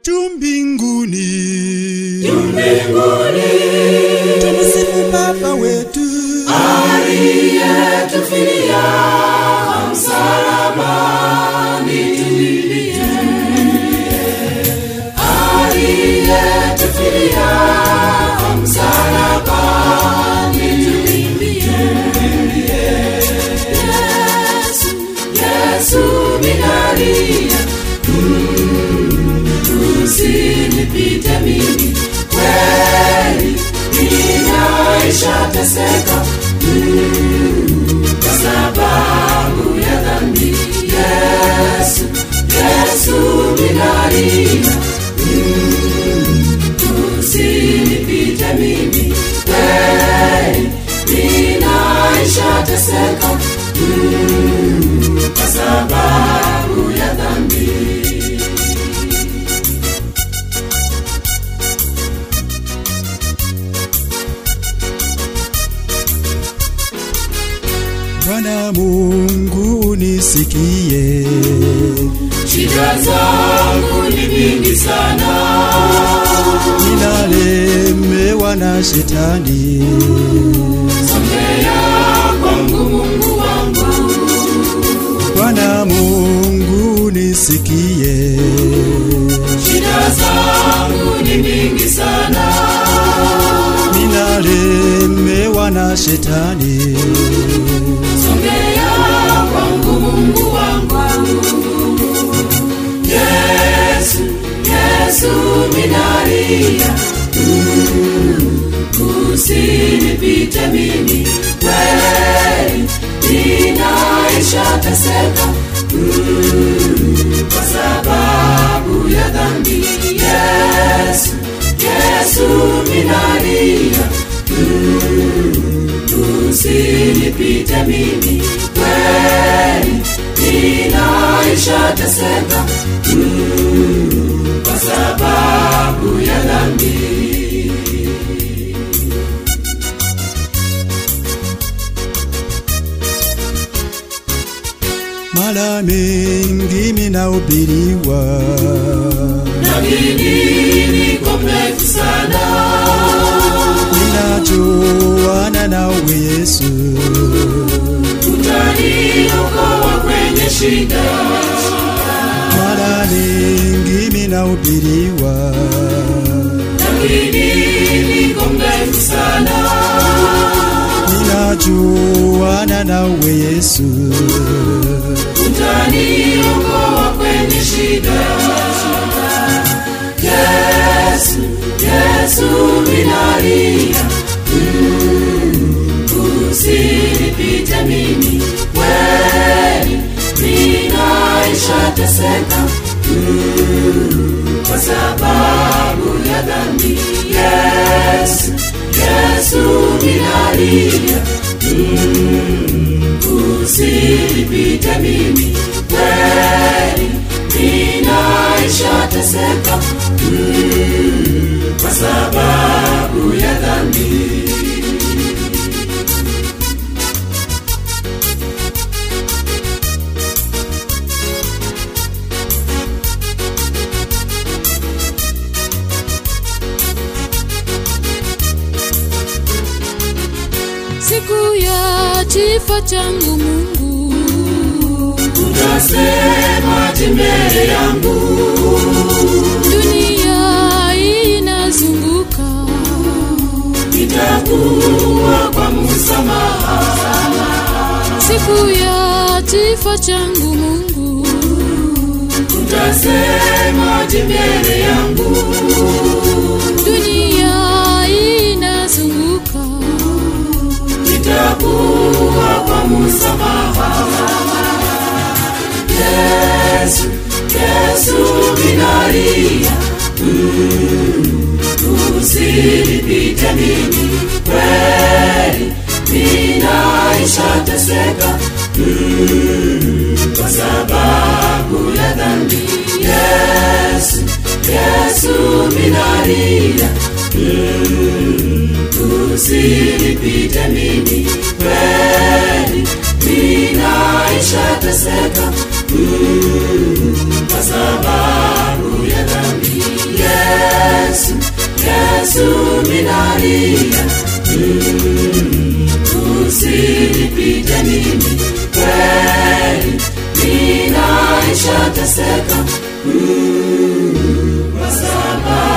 juu mbinguni mbinguni tumsifu baba wetu aliyetufilia msalabani tulilie aliyetufilia msalabani tulilie Yesu Yesu minalia usinipite mimi kweli ninaisha teseka Mm, kwa sababu ya dhambi yesu yesu minalia Mm, usinipite mimi kweli ninaisha teseka Mm, kwa sababu ya dhambi bwana mungu unisikie shida zangu ni nyingi sana ninalemewa na shetani songea kwangu mungu wangu bwana mungu unisikie shida zangu ni nyingi sana ninalemewa na shetani songea kwangu mungu wangu yesu yesu minalia Mm, usinipite mimi kweli ninaisha teseka Mm, kwa sababu ya dhambi yesu yesu minalia usinipite mimi kweli ninaisha teseka Mm, kwa sababu ya dhambi mara mengi minahubiriwa lakini niko mrefu sana ninajuana nawe yesu utaniokoa kwenye shida mara mengi minahubiriwa lakini niko mrefu sana ninajuana nawe yesu utaniokoa kwenye shida yesu yesu minalia Mm, usinipite mimi kweli ninaisha teseka Mm, kwa sababu ya dhambi yesu yesu minalia Mm, usinipite mimi kweli ninaisha teseka Mm, kwa sababu ya dhambi siku ya kifo changu Mungu, utasemaje mbele yangu dunia inazunguka, nitakuwa kwa msamaha siku ya kifo changu Mungu, utasemaje mbele yangu dunia inazunguka, nitakuwa kwa msamaha yesu yesu minalia Mm, usinipite mimi kweli ninaisha teseka Mm, kwa sababu ya dhambi yesu yesu minalia Mm, usinipite mimi kweli ninaisha teseka Mm, kwa sababu ya dhambi minalia mm, usinipite mimi kweli minaisha teseka mm, kwa sababu